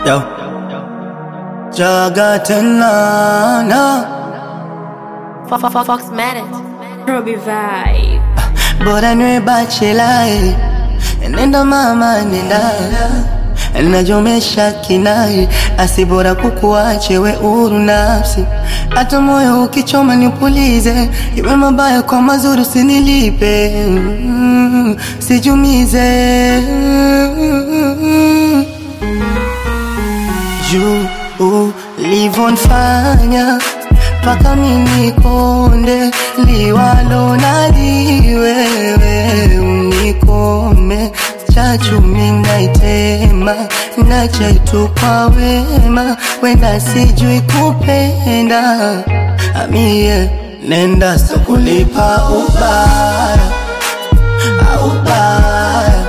Yo. Jaga tena na Fox Manet. Robbie Vibe. bora niwe bachelai, nenda mama nenda najomesha kinai, asi bora kukuache we uru nafsi, hata moyo ukichoma nipulize, iwe mabaya kwa mazuri usinilipe, mm, sijumize juu ulivonfanya mpaka mimi konde liwalo na liwewe unikome chachumi naitema na chaitu kwa wema wenda sijui kupenda amie nenda sokulipa ubaya ubaya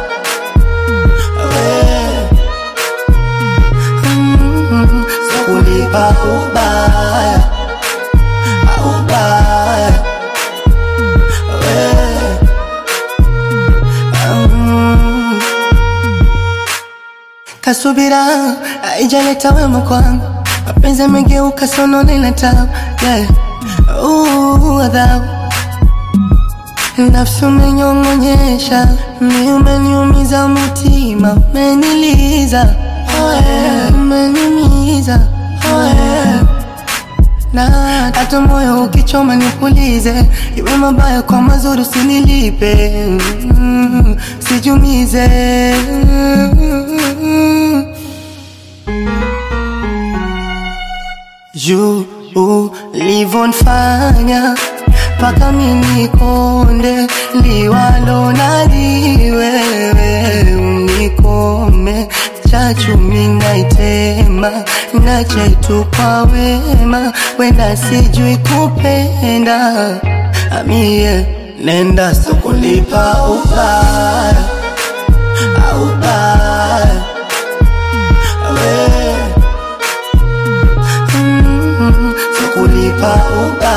we Mm, Sikulipa ubaya ubaya we Mm. Kasubira haijaleta wema kwangu, mapenzi yamegeuka sonone na tabu yeah. Uh, adhabu nafsi umenyong'onyesha, mi umeniumiza mutima, umeniliza oh yeah, umeniumiza oh yeah. na hata moyo ukichoma nipulize, iwe mabaya kwa mazuri usinilipe, mm, sijumize juu ulivonfanya mpaka mimi konde liwalo na liwewe unikome chachumi naitema na chaitu kwa wema wenda sijui kupenda amie nenda sokulipa ubaya ubaya we Mm, sokulipa ubaya